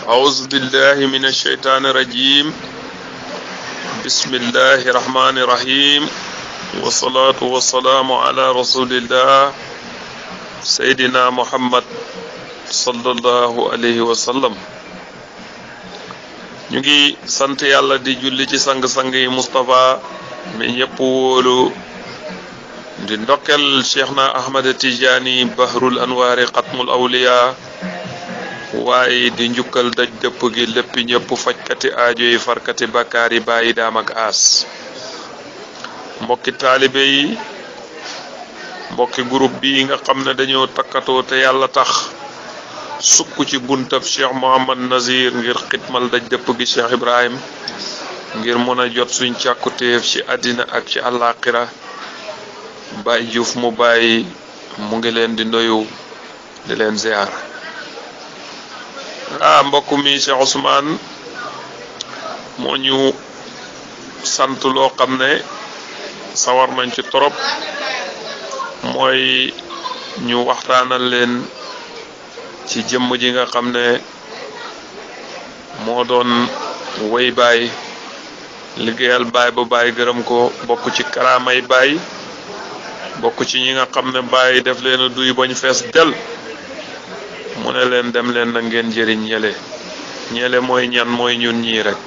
أعوذ بالله من الشيطان الرجيم بسم الله الرحمن الرحيم والصلاة والسلام على رسول الله سيدنا محمد صلى الله عليه وسلم ñu ngi sant yàlla di julli ci sang-sang yi Moustapha mi ñëpp wóolu di ndokkel cheikh na ahmad tijaani bahrul anwaari xatmul awliya waaye di njukkal daj dëpp gi lépp ñëpp fajkati aajo yi farkati bakkaar yi bàyyi daam ak aas mbokki taalibe yi mbokki groupe bi nga xam ne dañoo takkatoo te yàlla tax sukk ci buntab cheikh mohamad nazir ngir xitmal daj dëpp gi cheikh ibrahim ngir mën a jot suñ càkkutéef ci àddina ak ci àllaaxira Baye Diouf mu bàyyi mu ngi leen di nuyu di leen ziar ah mbokk mi Cheikh Ousmane moo ñu sant loo xam ne sawar nañ ci torop mooy ñu waxtaanal leen ci jëmm ji nga xam ne moo doon woy baay liggéeyal baay ba baay gërëm ko bokk ci karaamay baay bokk ci ñi nga xam ne bàyyi def leen a duy bañ fees del mu ne leen dem leen na ngeen jëriñ ñele ñele mooy ñan mooy ñun ñii rek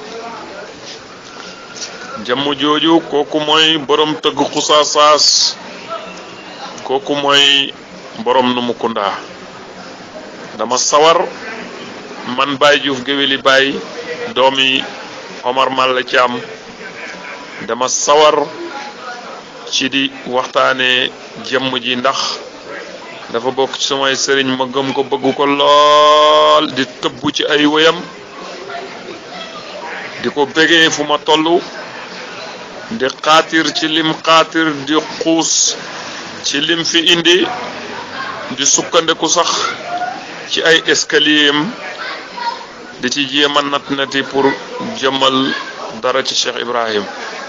jëmm jooju kooku mooy borom tëgg xusaasaas kooku mooy borom nu mu kundaa dama sawar man Baye Diouf géwéli Baye doomi Omar Malla Thiam dama sawar ci di waxtaanee jëmm ji ndax dafa bokk ci samay sëriñ ma gëm ko bëgg ko lool di tëbb ci ay wéyam di ko bégee fu ma toll di xaatir ci lim xaatir di xuus ci lim fi indi di sukkandiku sax ci ay escalier am di ci jéem a nat nati pour jëmmal dara ci Cheikh Ibrahim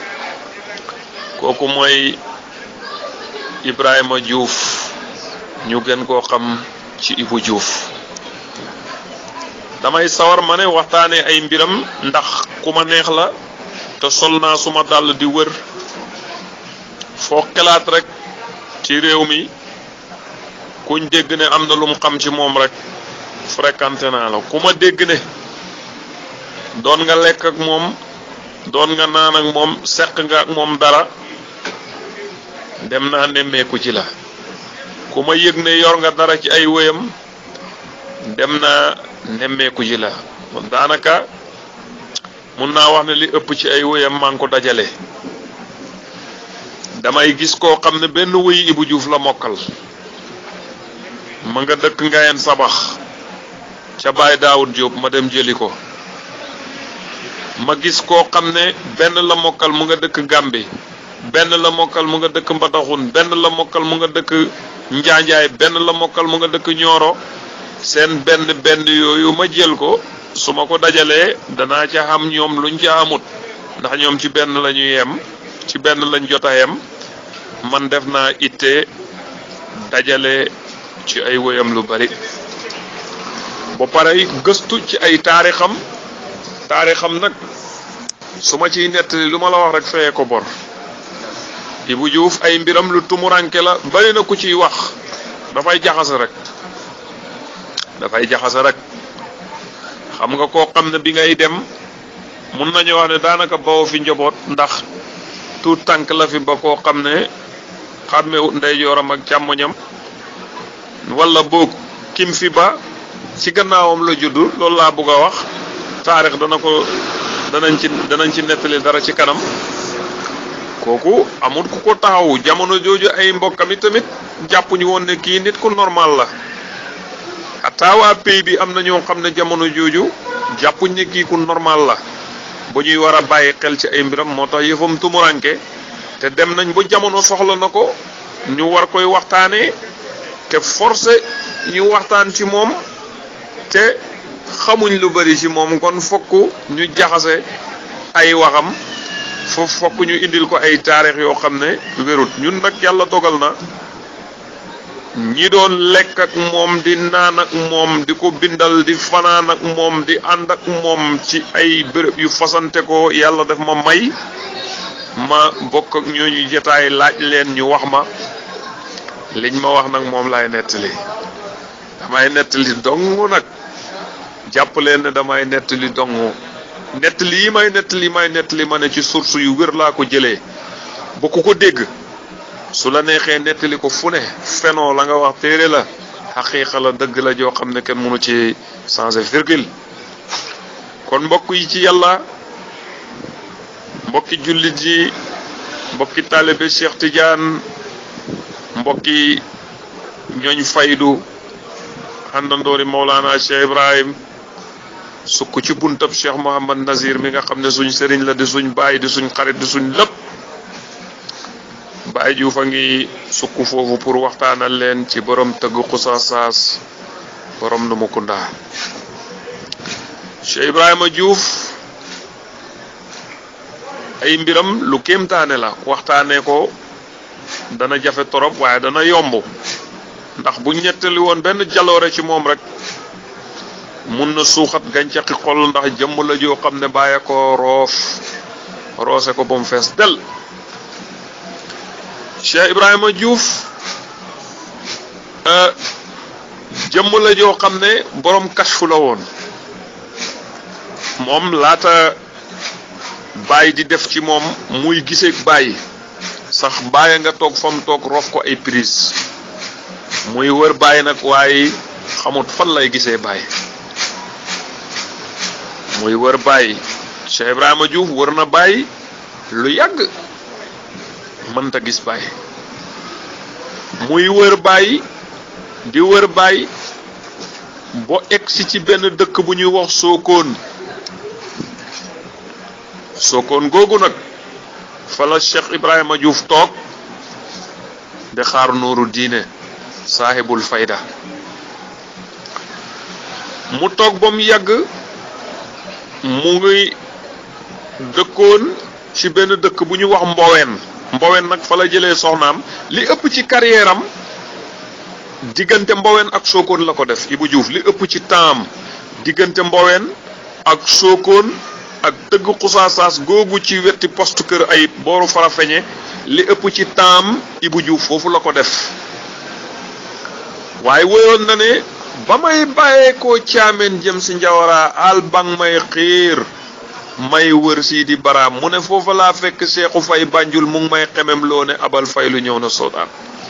kooku mooy Ibrahima Diouf ñu gën koo xam ci Ibou Diouf damay sawar ma ne waxtaanee ay mbiram ndax ku ma neex la te sol naa suma dàll di wër foo xelaat rek ci réew mi kuñ dégg ne am na lu mu xam ci moom rek fréquenté naa la ku ma dégg ne doon nga lekk ak moom doon nga naan ak moom seq nga ak moom dara dem naa nemmeeku ci la ku ma yëg ne yor nga dara ci ay wéyam dem naa nemmeeku ci la daanaka mun naa wax ne li ëpp ci ay wéyam maa ngi ko dajale damay gis koo xam ne benn wéy Ibou Diouf la mokkal ma nga dëkk ngayen sabax ca Baye Daawud Diop ma dem jëli ko ma gis koo xam ne benn la mokkal mu nga dëkk Gàmbi benn la mokkal mu nga dëkk Mbataxun benn la mokkal mu nga dëkk Njaanjaay benn la mokkal mu nga dëkk Ñooro seen benn benn yooyu ma jël ko su ma ko dajalee danaa ca xam ñoom luñ ca amut ndax ñoom ci benn la ñu yem ci benn lañ jot a yem man def naa itte dajale ci ay woyam lu bari ba pare gëstu ci ay taarixam taarixam nag su ma ciy nettali lu ma la wax rek feye ko bor Ibou Diouf ay mbiram lu tumuranke la bari na ku ciy wax dafay jaxase rek dafay jaxase rek xam nga koo xam ne bi ngay dem mun nañu wax ne daanaka bawoo fi njaboot ndax tuut tànk la fi ba koo xam ne xàmmewut ndeyjooram ak càmmoñam wala boog kim fi ba ci gannaawam la juddu loolu laa bëgg a wax taarix dana ko danañ ci danañ ci nettali dara ci kanam kooku amul ku ko taxawu jamono jooju ay mbokkam it tamit jàppuñu woon ne kii nit ku normal la ataawaa pays bi am na ñoo xam ne jamono jooju jàppuñ ne kii ku normal la bu ñuy war a bàyyi xel ci ay mbiram moo tax yëfam tumuranke te dem nañ ba jamono soxla na ko ñu war koy waxtaanee te forcé ñu waxtaan ci moom te xamuñ lu bari ci moom kon fokk ñu jaxase ay waxam foofu fokk ñu indil ko ay taarix yoo xam ne wérut ñun nag yàlla dogal na ñi doon lekk ak moom di naan ak moom di ko bindal di fanaan ak moom di ànd ak moom ci ay béréb yu fasante ko yàlla def ma may ma bokk ak ñooñu jotaay laaj leen ñu wax ma liñ ma wax nag moom laay nettali damay nettali dong nag jàpp leen ne damay nettali dong nettali yi may nettali may nettali ma ne ci source yu wér laa ko jëlee ba ku ko dégg su la neexee nettali ko fu ne fenoo la nga wax téere la xaqiiqa la dëgg la joo xam ne kenn mënu ci changer virgule kon mbokk yi ci yàlla mbokki jullit yi mbokki taalibe Cheikh Tidiane mbokki ñooñ faydu àndandoori Mawlana Cheikh Ibrahim sukk ci buntab Cheikh Mouhamad Nazir mi nga xam ne suñ sëriñ la di suñ baay di suñ xarit di suñ lépp Baay Juuf a ngi sukk foofu pour waxtaanal leen ci borom tëgg xusaasaas borom nu mu kundaa Cheikh Ibrahima Diouf ay mbiram lu kéemtaane la waxtaanee ko dana jafe torop waaye dana yomb ndax bu ñettali woon benn jaloore ci moom rek mun na suuxat gàncaxi xol ndax jëmm la joo xam ne bàyyi ko roof roose ko ba mu fees del Cheikh Ibrahima Diouf jëmm la joo xam ne borom kashfu la woon moom laata bàyyi di def ci moom muy giseeg bàyyi sax bàyyi nga toog fam toog rof ko ay prise muy wër bàyyi nag waaye xamut fan lay gisee bàyyi muy wër bàyyi Cheikh Ibrahima Diouf wër na bàyyi lu yàgg mënta gis bàyyi muy wër bàyyi di wër bàyyi bo egsi ci benn dëkk bu ñuy wax Sokone Sokone googu nag fa la Cheikh Ibrahima Diouf toog di xaar nuuru diine saahibul fayda mu toog ba mu yàgg mu ngi dëkkoon ci benn dëkk bu ñuy wax Mbowen Mbowen nag fa la jëlee soxnaam li ëpp ci carrière am diggante Mbowen ak Sokone la ko def Ibou Diouf li ëpp ci temps diggante Mbowen ak Sokone ak dëgg xusaasaas googu ci wetti poste kër ayib booru Farafeñe li ëpp ci temps Ibou Diouf foofu la ko def waaye woyoon na ne ba may bàyyeekoo caameen jëm si njawara al bang may xiir may wër sii di baraam mu ne foofa laa fekk seexu fay bànjul mu ngi may xemem loo ne abal fay lu ñëw na soodaan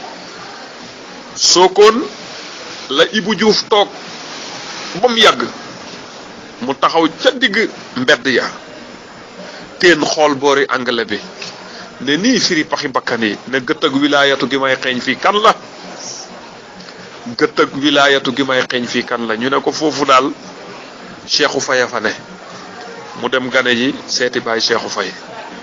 Sokone la Ibou Diouf toog ba mu yàgg mu taxaw ca digg mbedd ya teen xool boori anglais bi ne nii firi paxi bakkan yi ne gët ak wilaayatu gi may xeeñ fii kan la gët ak wilaayatu gi may xeeñ fii kan la ñu ne ko foofu daal Cheikhou Faye fa ne mu dem gane ji seeti baay Cheikhou Faye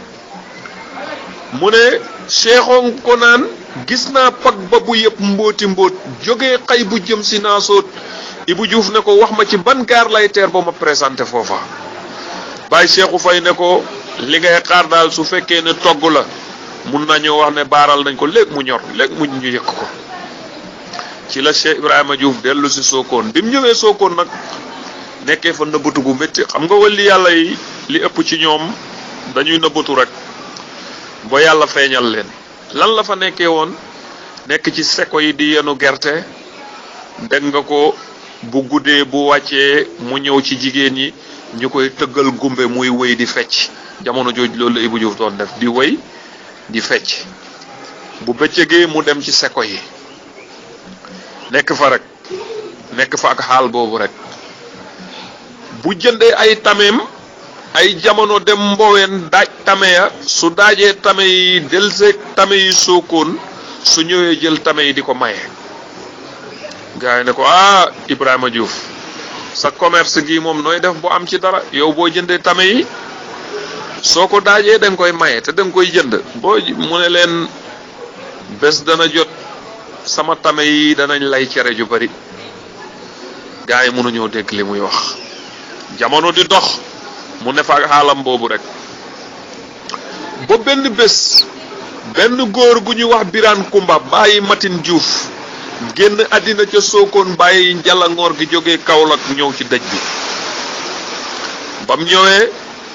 mu ne Cheikhoo ko naan gis naa pag ba bu yëpp mbóoti mbóot jógee xay bu jëm si naa sóot Ibou Diouf ne ko wax ma ci ban gaar lay teer ba ma présenté foofa baay Cheikhou Faye ne ko li ngay xaar daal su fekkee ne togg la mun nañoo wax ne baaral nañ ko léegi mu ñor léegi mu ñu yëkk ko ci la Cheikh Ibrahima Diouf dellu si Sokone bi mu ñëwee Sokone nag nekkee fa nëbbatu gu métti xam nga wali yàlla yi li ëpp ci ñoom dañuy nëbbatu rek ba yàlla feeñal leen lan la fa nekkee woon nekk ci seko yi di yenu gerte dégg nga ko bu guddee bu wàccee mu ñëw ci jigéen ñi ñu koy tëggal gumbe muy wëy di fecc jamono jooju loolu la Ibou Diouf doon def di wëy di fecc bu bëccëgee mu dem ci seko yi nekk fa rek nekk fa ak xaal boobu rek bu jëndee ay tameem ay jamono dem mboween daaj tame ya su daajee tame yi delseeg tame yi Sokone su ñëwee jël tame yi di ko maye gars yi ne ko ah Ibrahima Diouf sa commerce gi moom nooy def bu am ci dara yow boo jëndee tame yi soo ko daajee da nga koy maye te da nga koy jënd boo mu ne leen bés dana jot sama tame yi danañ lay cere ju bari gars yi mënuñoo dégg li muy wax jamono di dox mu ne fa ak xaalam boobu rek ba benn bés benn góor gu ñuy wax Birane Kumba bàyyi Matin Diouf génn àddina ca sookoon bàyyi njalangoor gi jógee Kaolack ñëw ci dëj bi bam ñëwee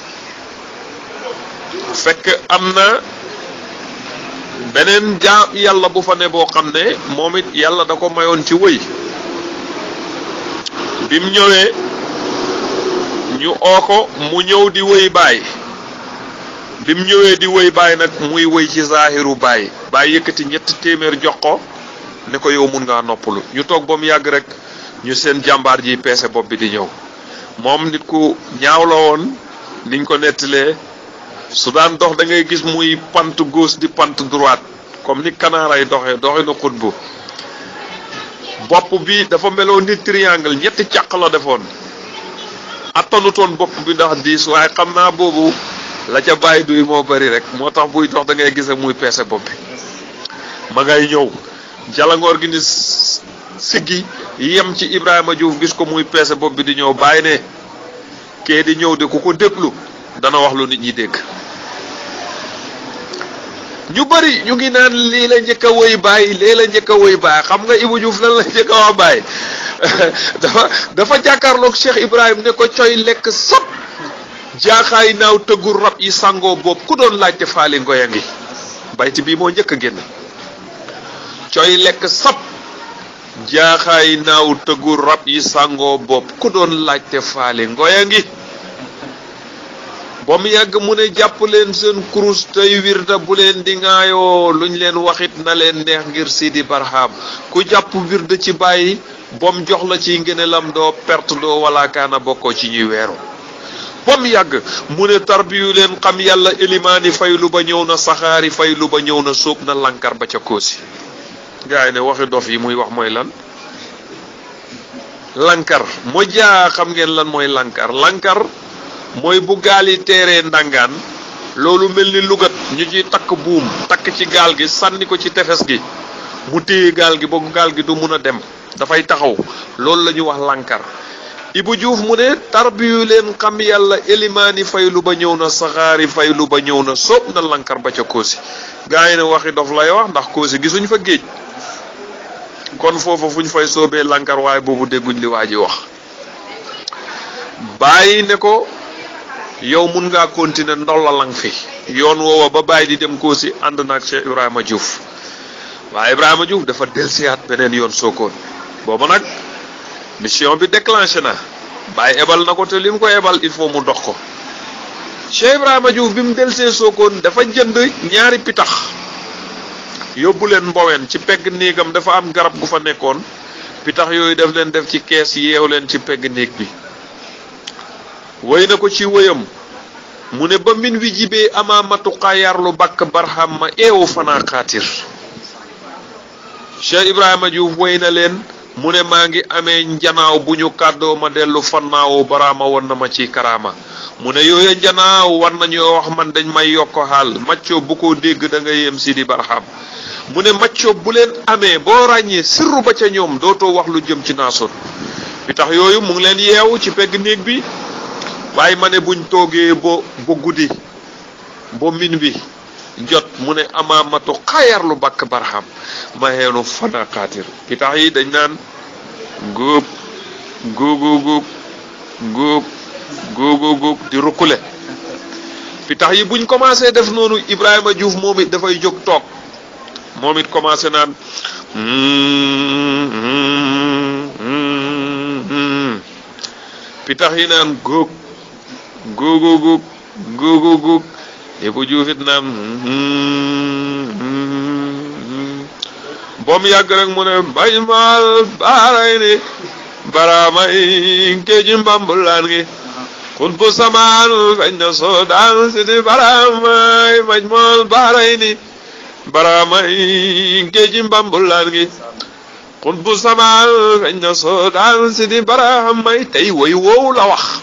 fekk am na beneen jaam yàlla bu fa ne boo xam ne moom it yàlla da ko mayoon ci wëy bim ñëwee ñu oo ko mu ñëw di wëy baay bim ñëwee di wëy baay nag muy wëy ci zaahiru baay baay yëkkati ñetti téeméer jox ko ne ko yow mun ngaa noppalu ñu toog ba mu yàgg rek ñu seen jàmbaar ji peese bopp bi di ñëw moom nit ku ñaaw la woon niñ ko nettalee su daan dox da ngay gis muy pant gauche di pant droite comme ni kanaaray doxee doxe na xutbu bopp bi dafa meloon ni triangle ñetti càq la defoon attanutoon bopp bi ndax diis waaye xam naa boobu la ca bàyyi duy moo bari rek moo tax buy dox da ngay gise muy peese bopp bi ma ngay ñëw jalangoor gi ni siggi yem ci Ibrahima Diouf gis ko muy peese bopp bi di ñëw bàyyi ne kee di ñëw de ku ko déglu dana wax lu nit ñi dégg ñu bari ñu ngi naan lii la njëkk a woy bàyyi lii la njëkk a woy bàyyi xam nga Ibou Diouf lan la njëkk a wax bàyyi dafa dafa jàkkaarloog Cheikh Ibrahim ne ko coy lekk sab jaaxaay naaw tëggu rab yi sangoo boobu ku doon laajte faali ngoya ngi bayti bii moo njëkk a génn coy lekk sab jaaxaay naaw tëggu rab yi sangoo bopp ku doon laajte faali ngoya ngi ba mu yàgg mu ne jàpp leen seen kurus tey wirda bu leen di ŋaayoo luñ leen waxit na leen neex ngir Sidi Barham ku jàpp wirda ci bàyyi bom jox la ci ngëneelam doo perte doo wala kaana bokkoo ci ñuy weeru ba mu yàgg mu ne tarbiyu leen xam yàlla élimaani faylu ba ñëw na saxaari faylu ba ñëw na sóob na lankar ba ca koosi gaa yi ne waxi dof yi muy wax mooy lan lankar moo jaa xam ngeen lan mooy lankar lankar mooy bu gaal yi teeree ndàngaan loolu mel ni lugat ñu ci takk buum takk ci gaal gi sànni ko ci tefes gi mu téye gaal gi ba gaal gi du mun a dem dafay taxaw loolu la ñu wax lankar Ibou Diouf mu ne tarbiyu leen xam yàlla élimaani faylu ba ñëw na saxaari faylu ba ñëw na soob na lankar ba ca koosi gaa yi ne waxi dof lay wax ndax koosi gisuñ fa géej kon foofa fu ñu fay soobee lankar waaye boobu dégguñ li waa ji wax bàyyi ne ko yow mun ngaa continuer ndollalang fi yoon woowa ba bàyyi di dem koosi ànd naag Cheikh Ibrahima Diouf waaye Ibrahima Diouf dafa delsiyaat beneen yoon sookoon booba nag mission bi déclenché na bàyyi ebal na ko te li mu ko ebal il faut mu dox ko Cheikh Ibrahima Diouf bi mu delsee sookoon dafa jënd ñaari pitax yóbbu leen mboween ci pegg néegam dafa am garab gu fa nekkoon pitax yooyu def leen def ci kees yeew leen ci pegg néeg bi woy na ko ci woyam mu ne ba min wi jibee amaamatu xaayaarlu bàkk barham ma eewu fanaa xaatir Cheikh Ibrahima Diouf woy na leen mu ne maa ngi amee njanaaw bu ñu kàddoo ma dellu fannaawu baraama won na ma ci karaama mu ne yooya njanaaw war nañoo wax man dañ may yokk xaal maccoo bu ko dégg da nga yem si di barham mu ne maccoo bu leen amee boo ràññee sirru ba ca ñoom dootoo wax lu jëm ci naasoon bi tax yooyu mu ngi leen yeewu ci pegg néeg bi waaye ma ne buñ toogee bo ba guddi ba min bi jot mu ne amaamatu xaayar lu bakk barham ma xeenu fana xaatir ki tax yi dañ naan góob góogu góob góob góogu góob di rukkule fi tax yi buñ commencé def noonu Ibrahima Diouf moom it dafay jóg toog moom it commencé naan pitax yi naan góog góogu góog góogu góog Ibou Diouf it naan boom yàgg rek mu ne bay maal baaray ni baraamay géeji mbambulaan gi xut bu samaan feñ na soo daan si di baraamay maj mool baaray ni baraamay géeji mbambulaan gi xut bu samaan feñ na soo daan si di baraamay tey woy woowu la wax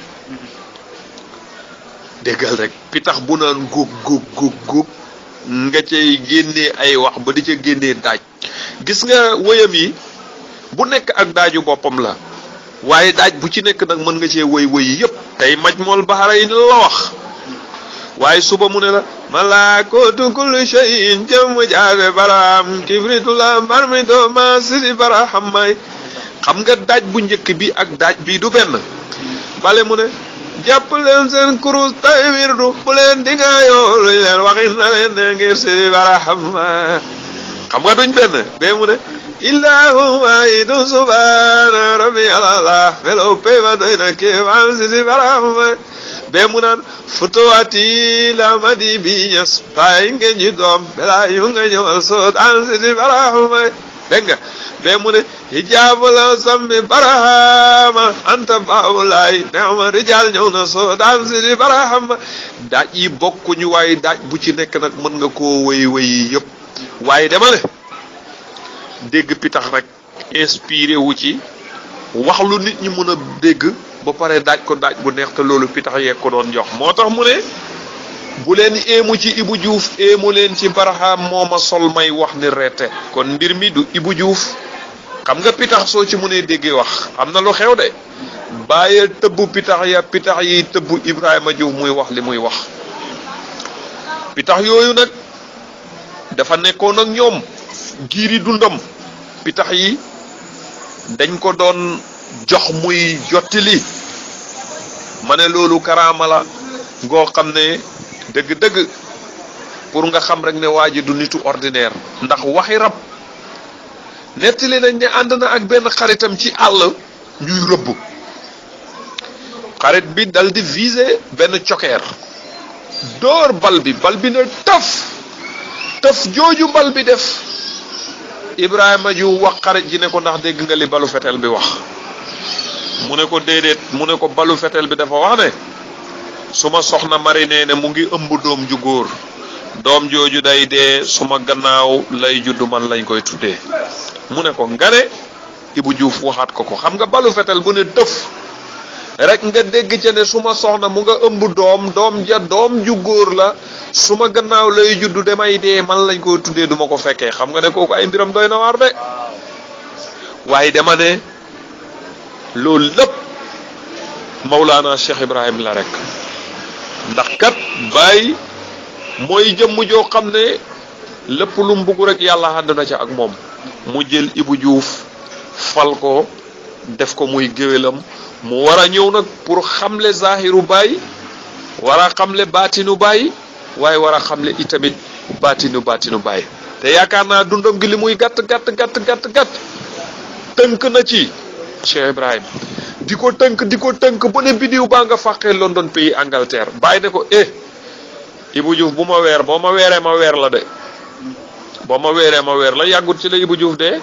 déggal rek pitax bu naan góog góog góog góog nga cay génnee ay wax ba di ca génnee daaj gis nga wëyam yi bu nekk ak daaju boppam la waaye daaj bu ci nekk nag mën nga cee wëy wëy yépp tey maj mool baxara yi la wax waaye suba mu ne la malaakootu kulli shay'in jëm jaabe baraam kibritu la marmito ma sidi baraham may xam nga daaj bu njëkk bi ak daaj bi du benn bale mu ne jàpp leen seen kurus tay wirdu bu leen di nga yoo luñ leen waxin na leen ne ngir sidi baraham xam nga duñ benn bee mu ne illahu waahidu subhaana rabbi alallah melo peba doy na kéemaan sidi baraham bee mu naan futuwati la madi bi ñes paay ngeen ji doom bela yu nga ñëwal soot an sidi barahama dégg nga bee mu ne hijaabu la sammi barahama anta baawulaay neema rijaal ñëw na soot an sidi barahama daaj yi bokkuñu waaye daaj bu ci nekk nag mën nga koo wéy wéy yëpp waaye dama ne dégg pitax rek inspiré wu ci wax lu nit ñi mën a dégg ba pare daaj ko daaj bu neex te loolu pitax yeeg ko doon jox moo tax mu ne bu leen éemu ci Ibou Diouf éemu leen ci Barham moo ma sol may wax ni reete kon mbir mi du Ibou Diouf xam nga pitax soo ci mënee déggee wax am na lu xew de bàyyee tëbb pitax ya pitax yi tëbb Ibrahima Diouf muy wax li muy wax pitax yooyu nag dafa nekkoon ak ñoom giiri dundam pitax yi dañ ko doon jox muy jottili ma ne loolu karaama la ngoo xam ne dëgg-dëgg pour nga xam rek ne waa ji du nitu ordinaire ndax waxi rab nettali nañ ne ànd na ak benn xaritam ci àll ñuy rëbb xarit bi dal di viser benn cokeer dóor bal bi bal bi ne tëf tëf jooju bal bi def Ibrahima ju wax xarit ji ne ko ndax dégg nga li balu fetel bi wax mu ne ko déedéet mu ne ko balu fetel bi dafa wax ne suma soxna marine ne mu ngi ëmb doom ju góor doom jooju day dee suma gannaaw lay juddu man lañ koy tuddee mu ne ko nga ne Ibou Diouf waxaat ko ko xam nga balu fetel bu ne tëf rek nga dégg ca ne suma soxna mu nga ëmb doom doom ja doom ju góor la suma gannaaw lay juddu damay dee man lañ koy tuddee duma ko fekkee xam nga ne kooku ay mbiram doy na waar de waaye dama ne loolu lépp Mawlaana Cheikh Ibrahim la rek ndax kat Baay mooy jëmm joo xam ne lépp lu mu bugg rek yàlla ànd na ca ak moom mu jël Ibou Diouf fal ko def ko muy géwélam mu war a ñëw nag pour xamle zahiru Baay war a xamle baatinu Baay waaye war a xamle itamit baatinu baatinu Baay te yaakaar naa dundam gi li muy gàtt gàtt gàtt gàtt gàtt tënk na ci Cheikh Ibrahim di ko tënk di ko tënk ba ne bidiw baa nga fàqee London pays Angleterre bàyyi ne ko eh Ibou Diouf bu ma weer boo ma weeree ma weer la de boo ma weeree ma weer la yàggut ci la Ibou Diouf de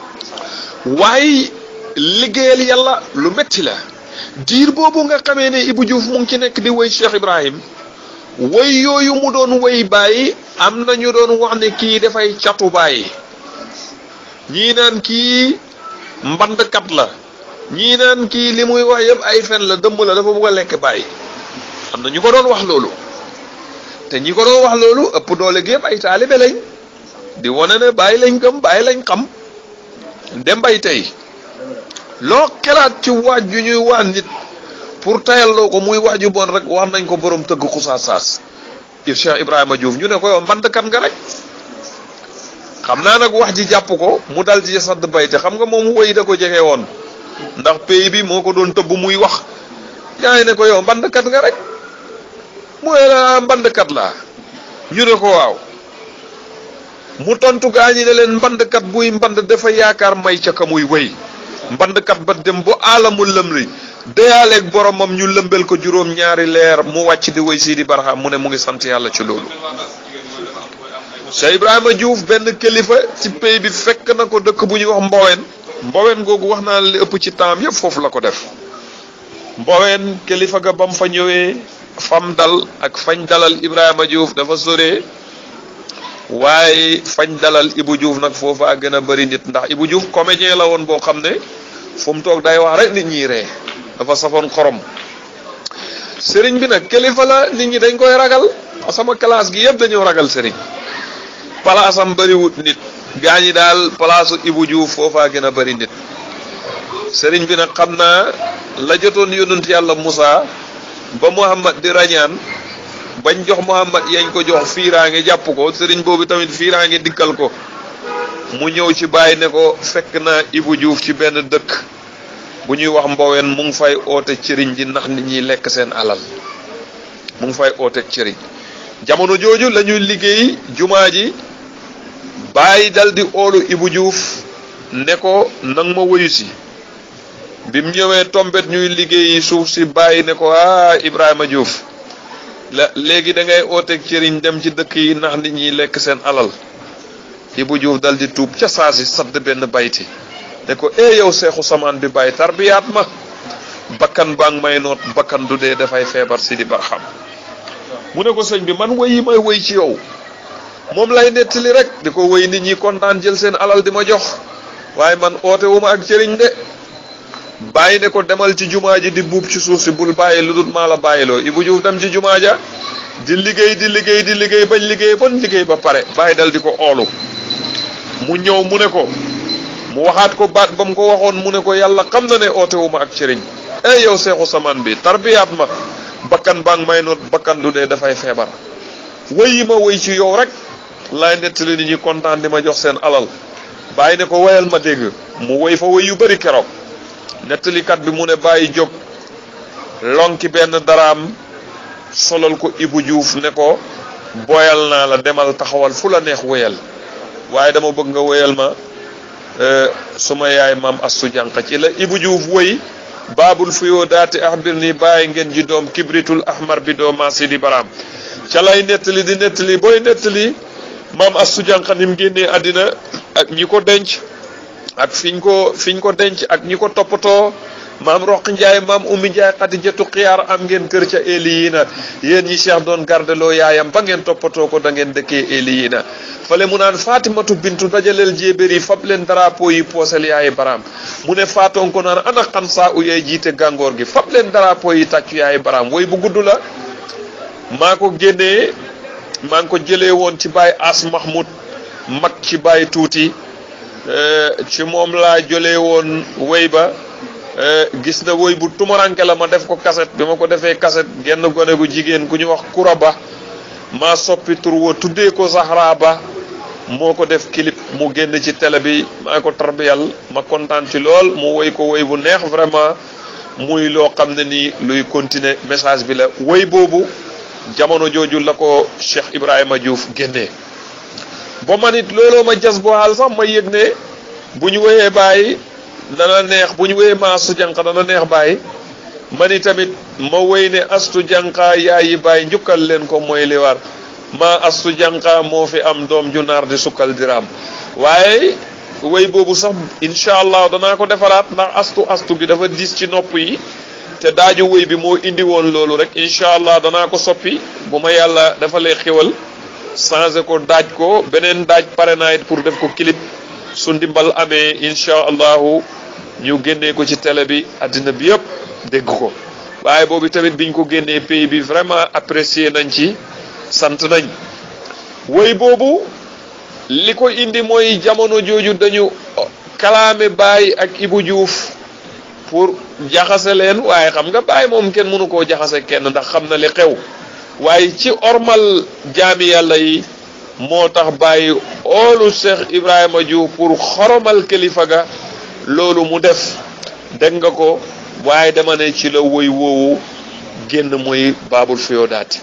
waaye liggéeyal yàlla lu metti la diir boobu nga xamee ne Ibou Diouf mu ngi ci nekk di woy Cheikh Ibrahim woy yooyu mu doon woy bàyyi am na ñu doon wax ne kii dafay catu bàyyi ñii naan kii mbandkat la ñii naan kii li muy wax yëpp ay fen la dëmm la dafa bugg a lekk bàyyi am na ñu ko doon wax loolu te ñi ko doon wax loolu ëpp doole gi yëpp ay taalibe lañ di wane ne bàyyi lañ gëm bàyyi lañ xam dem bay tey loo xelaat ci waaj ju ñuy wax nit pour tayalloo ko muy wax ju bon rek wax nañ ko borom tëgg xusaas saas Cheikh Ibrahima Diouf ñu ne ko yow mbandkat nga rek xam naa nag wax ji jàpp ko mu dal ci sadd bayte xam nga moom woy da ko jege woon ndax pays bi moo ko doon tëbb muy wax yaa ngi ne ko yow mbandkat nga rek mooy la mbandkat laa ñu ne ko waaw mu tontu gaa ñi ne leen mbandkat buy mband dafa yaakaar may ca ka muy wéy mbandkat ba dem bu alamul lëmri deyaaleeg boromam ñu lëmbel ko juróom ñaari leer mu wàcc di wéy Sidi Barham mu ne mu ngi sant yàlla ci loolu Cheikh Ibrahima Diouf benn kilifa ci pays bi fekk na ko dëkk bu ñuy wax Mboween Mboween googu wax naa li ëpp ci temps yëpp foofu la ko def Mboween kilifa ga bam fa ñëwee fam dal ak fañ dalal Ibrahima Diouf dafa sore waaye fañ dalal Ibou Diouf nag foofa a gën a bëri nit ndax Ibou Diouf comédien la woon boo xam ne fu mu toog day wax rek nit ñi ree dafa safoon xorom sëriñ bi nag kilifa la nit ñi dañ koy ragal sama classe gi yëpp dañoo ragal sëriñ palaasam bëriwut nit gaa ñi daal palaasu Ibou Diouf foofaa gën a bëri nit sëriñ bi nag xam naa la jotoon yonent yàlla Moussa ba Muhammad di rañaan bañ jox Muhammad yañ ko jox fiiraange jàpp ko sëriñ boobu tamit fiiraange dikkal ko mu ñëw ci bàyyi ne ko fekk na Ibou Diouf ci benn dëkk bu ñuy wax mboween mu ngi fay oote cëriñ ji ndax nit ñi lekk seen alal mu ngi fay oote cëriñ jamono jooju la ñuy liggéey jumaa ji bàyyi dal di oolu Ibou Diouf ne ko nang ma woyu si bi mu ñëwee tombet ñuy liggéeyi suuf si bàyyi ne ko ah Ibrahima Diouf la léegi da ngay ooteeg cëriñ dem ci dëkk yi ndax nit ñi lekk seen alal Ibou Diouf dal di tuub ca saa si sadd benn bayti ne ko eh yow seexu samaan bi bàyyi tarbiyaat ma bakkan baa ngi may noot bakkan du dee dafay feebar si di barxam mu ne ko sëñ bi man woy yi may woy ci yow moom lay nettali rek di ko woy nit ñi kontaan jël seen alal di ma jox waaye man oote wu ma ak cëriñ de bàyyi ne ko demal ci jumaa ji di buub ci suuf si bul bàyyi lu dul maa la bàyyiloo Ibou Diouf dem ci jumaa ja di liggéey di liggéey di liggéey bañ liggéey bon liggéey ba pare bàyyi dal di ko oolu mu ñëw mu ne ko mu waxaat ko baat ba mu ko waxoon mu ne ko yàlla xam na ne oote wu ma ak cëriñ ey yow seexu samaan bi tarbiyaat ma bakkan baa ngi may noot bakkan du dee dafay feebar wëy yi ma wëy ci yow rek laay nettali nit ñi kontaan di ma jox seen alal bàyyi ne ko woyal ma dégg mu woy fa woy yu bëri keroog nettalikat bi mu ne bàyyi jóg lonki benn daraam solal ko Ibou Diouf ne ko booyal naa la demal taxawal fu la neex woyal waaye dama bëgg nga woyal ma suma yaay maam astu jànq ci la Ibou Diouf woy baabul fuyoo daati axbir ni bàyyi ngeen ji doom kibritul ahmar bi doo maasi di baraam ca lay nettali di nettali booy nettali maam astu jànq ni mu génnee àddina ak ñi ko denc ak fiñ ko fiñ ko denc ak ñi ko toppatoo maam roq njaay maam ummi njaay xadijatu xiyaar am ngeen kër ca eli yi na yéen ñi cheikh doon gardeloo yaayam ba ngeen toppatoo ko da ngeen dëkkee eli yi na fale mu naan fatimatu bintu dajaleel jéebér yi fab leen drapeau yi poosel yaayi baraam mu ne faatoon ko naan ana xam saa u yay jiite gàngoor gi fab leen drapeau yi tàccu yaayi baraam woy bu gudd la maa ko génnee maa ngi ko jëlee woon ci baay as mahmoud mag ci baay tuuti ci moom laa jëlee woon woy ba gis na woy bu tumaranke la ma def ko kaset bi ma ko defee kaset genn gone gu jigéen ku ñu wax kura ba maa soppi tur wa tuddee ko Zahra ba moo ko def clip mu génn ci télé bi maa ko tarbiyal ma kontaan ci lool mu woy ko woy bu neex vraiment muy loo xam ne nii luy continuer message bi la woy boobu jamono jooju la ko Cheikh Ibrahima Diouf génnee ba man it looloo ma jas boo xaal sax ma yëg ne bu ñu woyee bàyyi dana neex bu ñu woyee ma astu jànq dana neex bàyyi ma ni tamit ma woy ne astu jànqa yaayi bàyyi njukkal leen ko mooy li war ma astu jànqa moo fi am doom ju naar di sukkal diraam waaye woy boobu sax incha allah danaa ko defaraat ndax astu astu gi dafa diis ci nopp yi te daaju woy bi moo indi woon loolu rek incha allah danaa ko soppi bu ma yàlla dafa lay xéwal changé ko daaj ko beneen daaj pare naa it pour def ko clip su ndimbal amee incha allahu ñu génnee ko ci télé bi àddina bi yëpp dégg ko waaye boobu tamit biñ ko génnee pays bi vraiment apprécier nañ ci sant nañ woy boobu li ko indi mooy jamono jooju dañu kalaame Baye ak Ibou Diouf pour jaxase leen waaye xam nga Baye moom kenn mënu koo jaxase kenn ndax xam na li xew waaye ci ormal jaami yàlla yi moo tax bàyyi oolu Cheikh Ibrahima Diouf pour xoromal kilifa ga loolu mu def dégg nga ko waaye dama ne ci la woy woowu génn mooy baabul fiyoodaati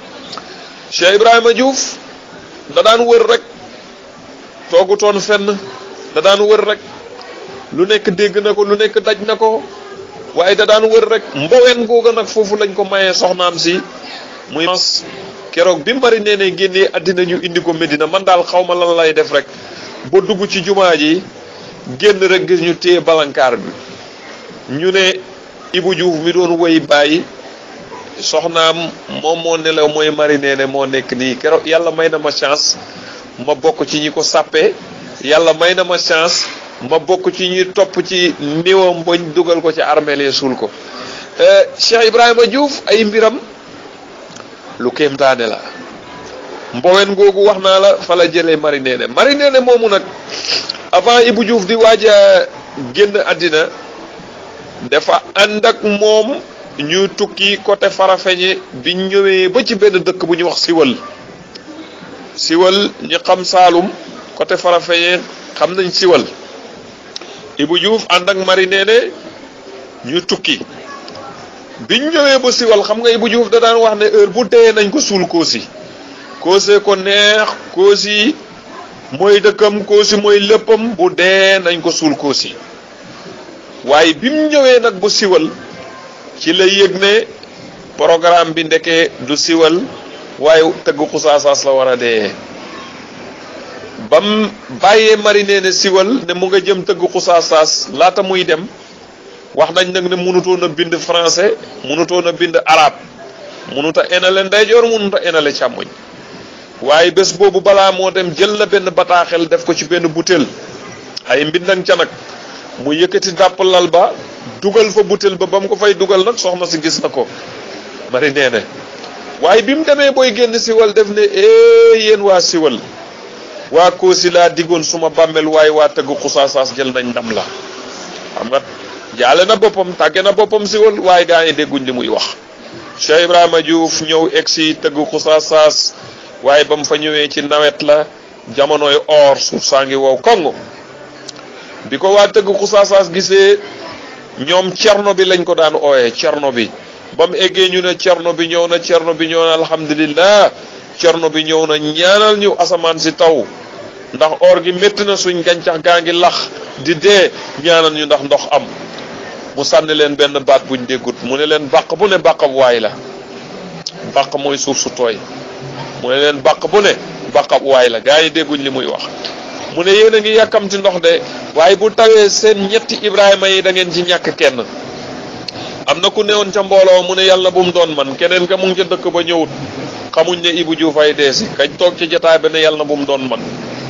Cheikh Ibrahima Diouf da daan wër rek toogutoon fenn da daan wër rek lu nekk dégg na ko lu nekk daj na ko waaye da daan wër rek mboween googa nag foofu lañ ko mayee soxnaam si muy keroog bi mari nee ne génnee àddina ñu indi ko Medina man daal xaw ma lan lay def rek ba dugg ci jumaa ji génn rek gis ñu téye balankaar bi ñu ne Ibou Diouf mi doon woy bàyyi soxnaam moom moo nelaw mooy mari nee ne moo nekk nii keroog yàlla may na ma chance ma bokk ci ñi ko sàppee yàlla may na ma chance ma bokk ci ñi topp ci niwam bañ dugal ko ci armeel suul ko Cheikh Ibrahima Diouf ay mbiram lu kéemtaane la mbowen googu wax naa la fa la jëlee mari neene mari neene moomu nag avant Ibou Diouf di waaj a génn àddina dafa ànd ak moom ñu tukki côté Farafeñe biñ ñëwee ba ci benn dëkk bu ñuy wax siwal siwal ñi xam Saalum côté Farafeñe xam nañ siwal Ibou Diouf ànd ak mari nee ne ñu tukki biñ ñëwee ba siwal xam nga Ibou Diouf da daan wax ne heure bu dee nañ ko suul koosi koosee ko neex koosi mooy dëkkam koosi mooy léppam bu dee nañ ko suul koosi waaye bi mu ñëwee nag bu siwal ci la yëg ne programme bi ndeke du siwal waaye tëgg xusaasaas la war a dee bam bàyyee marine ne siwal ne mu nga jëm tëgg xusaasaas laata muy dem wax nañ nag ne mënutoon a bind français mënutoon a bind arabe mënut a enale ndeyjoor mënut a enale càmmoñ waaye bés boobu balaa moo dem jël na benn bataaxel def ko ci benn butéel ay mbindang ca nag mu yëkkati dàpp lal ba dugal fa butéel ba ba mu ko fay dugal nag soxna si gis na ko mari nee ne waaye bi mu demee booy génn siwal def ne ee yéen waa siwal waa koosi laa diggoon suma bàmmeel waaye waa tëgg xusaasaas jël nañ ndam la xam nga jaale na boppam tàgge na boppam siwal waaye gaa yi dégguñ li muy wax Cheikh Ibrahima Diouf ñëw egsi tëgg xusaasaas waaye ba mu fa ñëwee ci nawet la jamonoy or suuf saa ngi wow kongo bi ko waa tëgg xusaasaas gisee ñoom cerno bi lañ ko daan ooyee cerno bi ba mu eggee ñu ne cerno bi ñëw na cerno bi ñëw na alhamdulillah cerno bi ñëw na ñaanal ñu asamaan si taw ndax or gi métti na suñ gàncax gaa ngi lax di dee ñaanal ñu ndax ndox am mu sànni leen benn baat buñ déggut mu ne leen bàq bu ne bàqab waay la bàq mooy suuf su tooy mu ne leen bàq bu ne bàqab waay la gaa yi dégguñ li muy wax mu ne yéen a ngi yàkkamti ndox de waaye bu tawee seen ñetti Ibrahima yi da ngeen ci ñàkk kenn am na ku newoon ca mbooloo mu ne yàlla bu mu doon man keneen ka mu ngi ca dëkk ba ñëwut xamuñ ne Ibou Diouf ay deesi kañ toog ci jotaay ba ne yàlla bu mu doon man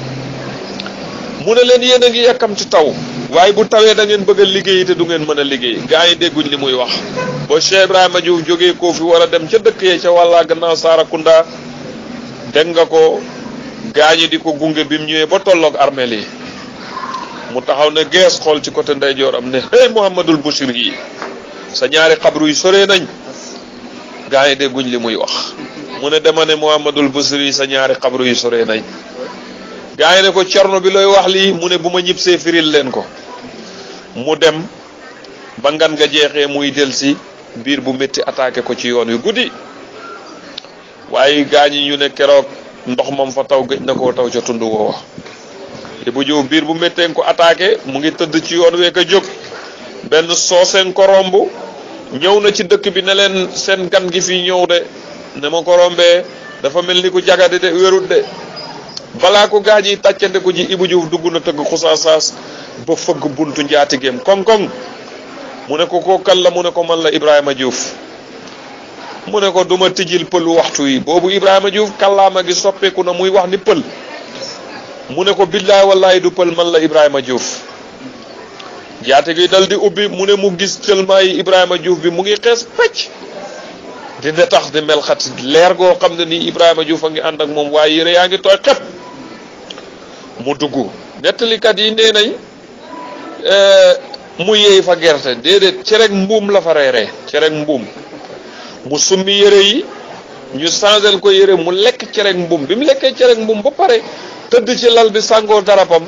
mu ne leen yéen a ngi yàkkamti taw waaye bu tawee da ngeen bëgg a liggéey te du ngeen mën a liggéey gaa yi dégguñ li muy wax ba Cheikh Ibrahima Diouf jógee koo fi war a dem ca dëkk yee ca wàllaa gannaaw Sarakunda dégg nga ko gaañi di ko gunge bi mu ñëwee ba tolloog armeel yi mu taxaw ne gees xool ci côté ndeyjooram ne hey Mouhamadul Bouchir yi sa ñaari xabru yi soree nañ gaa yi dégguñ li muy wax mu ne dema ne Mouhamadul Bouchir yi sa ñaari xabru yi soree nañ gaa yi ne ko cerno bi looy wax lii mu ne bu ma ñibbisee firil leen ko mu dem ba ngan nga jeexee muy delsi biir bu métti attaqué ko ci yoon wi guddi waaye gaañi ñu ne keroog ndox moom fa taw gëj na koo taw ca tund woowa Ibou Diouf biir bu méttee ko attaqué mu ngi tëdd ci yoon week a jóg benn sooseen ko romb ñëw na ci dëkk bi ne leen seen gan gi fii ñëw de ne ma ko rombee dafa mel ni ku jagadi de wérut de balaa ko gaañ yi tàccante ko ji Ibou Diouf dugg na tëgg xusaasaas ba fëgg buntu njaatigeem koŋ-koŋ mu ne ko koo kan la mu ne ko man la Ibrahima Diouf mu ne ko duma tijjil pël waxtu yi boobu Ibrahima Diouf kàllaama gi soppeeku na muy wax ni pël mu ne ko billaay wallaay du pël man la Ibrahima Diouf jaate gi dal di ubbi mu ne mu gis tellement yi Ibrahima Diouf bi mu ngi xees pecc di ne tax di mel xat leer goo xam ne nii Ibrahima Diouf a ngi ànd ak moom waaye yére yaa ngi tooy xepp mu dugg nettalikat yi nee nañ mu yeey fa gerte déedéet cereg mbuum la fa reeree cereg mbuum mu summi yére yi ñu changel ko yére mu lekk cereg mbuum bi mu lekkee cereg mbuum ba pare tëdd ci lal bi sàngoo darapam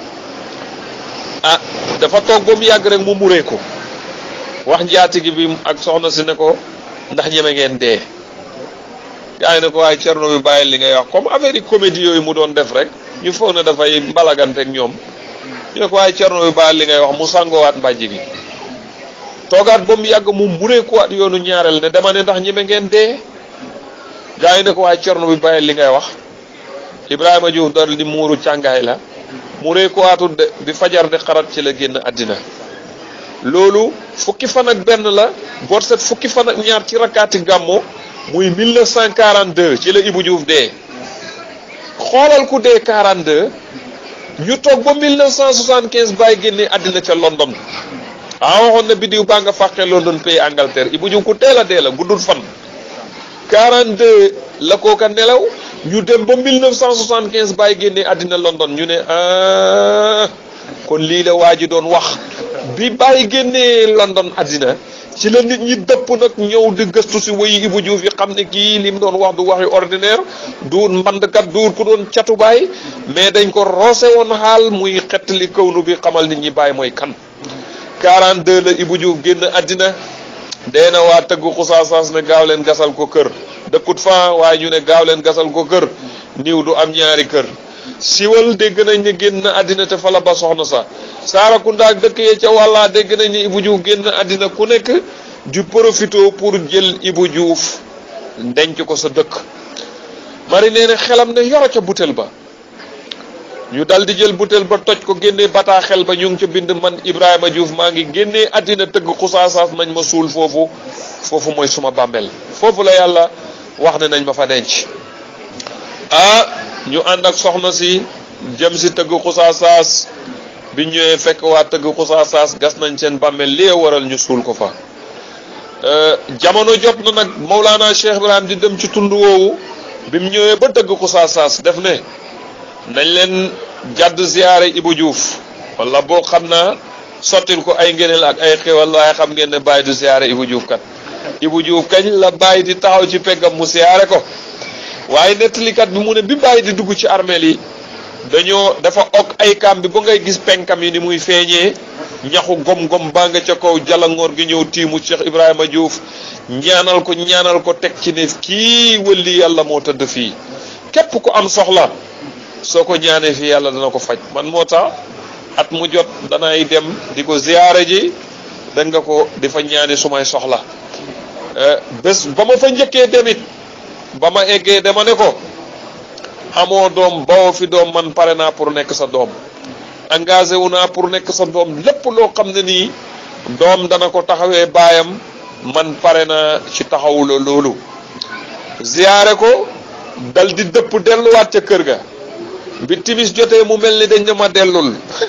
ah dafa toog ba mu yàgg rek mu muree ko wax njaatigi bi ak soxna si ne ko ndax ñeme ngeen dee gaa yi ne ko waaye cerno bi bàyyi li ngay wax comme affaire yi comédie yooyu mu doon def rek ñu foog ne dafay mbalagante ak ñoom ñu ne ko waaye cerno bi bàyyi li ngay wax mu sàngoowaat mbàjj gi toogaat ba mu yàgg mu mureekuwaat yoonu ñaareel ne dama ne ndax ñeme ngeen dee gaa yi ne ko waaye cerno bi bàyyi li ngay wax Ibrahima Diouf dal di muuru càngaay la mureekuwaatut de bi fajar di xarat ci la génn àddina loolu fukki fan ak benn la boot set fukki fan ak ñaar ci rakkaati gàmmo muy 1942 ci la Ibou Diouf dee xoolal ku dee 42 ñu toog ba 1975 bàyyi génne àddina ca London ah waxoon na biddiw baa nga fàqee London pays Angleterre Ibou Diouf ku teel a dee la guddul fan 42 la kooka nelaw ñu dem ba 1975 bàyyi génne àddina London ñu ne ah kon lii la waa ji doon wax bi bàyyi génnee London àddina ci la nit ñi dëpp nag ñëw di gëstu si wayi Ibou Diouf yi xam ne kii li mu doon wax du waxi ordinaire duur mbandkat duur ku doon catu baay mais dañ ko roose woon xaal muy xettali kawnu bi xamal nit ñi bàyyi mooy kan 42 la Ibou Diouf génn àddina dee na waa tëggu xusaasaas ne gaaw leen gasal ko kër dëkkut fa waaye ñu ne gaaw leen gasal ko kër niw du am ñaari kër siwal dégg nañ ne génn àddina te fa la ba soxna sa Saarakounda ak dëkk yee ca wàllaa dégg nañ ne Ibou Diouf génn àddina ku nekk du profito pour jël Ibou Diouf denc ko sa dëkk mari nee na xelam ne yoro ca butel ba ñu dal di jël butel ba toj ko génnee bataaxel ba ñu ngi ca bind man Ibrahima Diouf maa ngi génnee àddina tëgg xusaasaas nañ ma suul foofu foofu mooy suma bàmmeel foofu la yàlla wax ne nañ ma fa denc ah ñu ànd ak soxna si jëm si tëgg xusaasaas bi ñëwee fekk waa tëgg xusaasaas gas nañ seen bàmmeel lee waral ñu suul ko fa jamono jot na nag Mawlana Cheikh Ibrahim di dem ci tund woowu bi mu ñëwee ba tëgg xusaasaas def ne nañ leen jàdd ziyaare Ibou Diouf wala boo xam naa sottil ko ay ngëneel ak ay xéwal waaye xam ngeen ne bàyyi du ziyaare Ibou Diouf kat Ibou Diouf kañ la bàyyi di taxaw ci peggam mu ziyaare ko waaye nettalikat bi mu ne bi bàyyi di dugg ci armeel yi dañoo dafa ok ay kaam bi ba ngay gis penkam yi ni muy feeñee ñaxu gom-gom baa nga ca kaw jalangoor gi ñëw tiimu Cheikh Ibrahima Diouf ñaanal ko ñaanal ko teg ci ne kii wëlli yàlla moo tëdd fii képp ku am soxla soo ko ñaanee fii yàlla dana ko faj man moo tax at mu jot danay dem di ko ziyaare ji da nga ko di fa ñaani sumay soxla bés ba ma fa njëkkee demit ba ma eggee dama ne ko amoo doom bawoo fi doom man pare naa pour nekk sa doom engagé wu naa pour nekk sa doom lépp loo xam ne nii doom dana ko taxawee baayam man pare naa ci taxawula loolu ziyaare ko dal di dëpp delluwaat ca kër ga bi timis jotee mu mel ni dañ ne ma dellul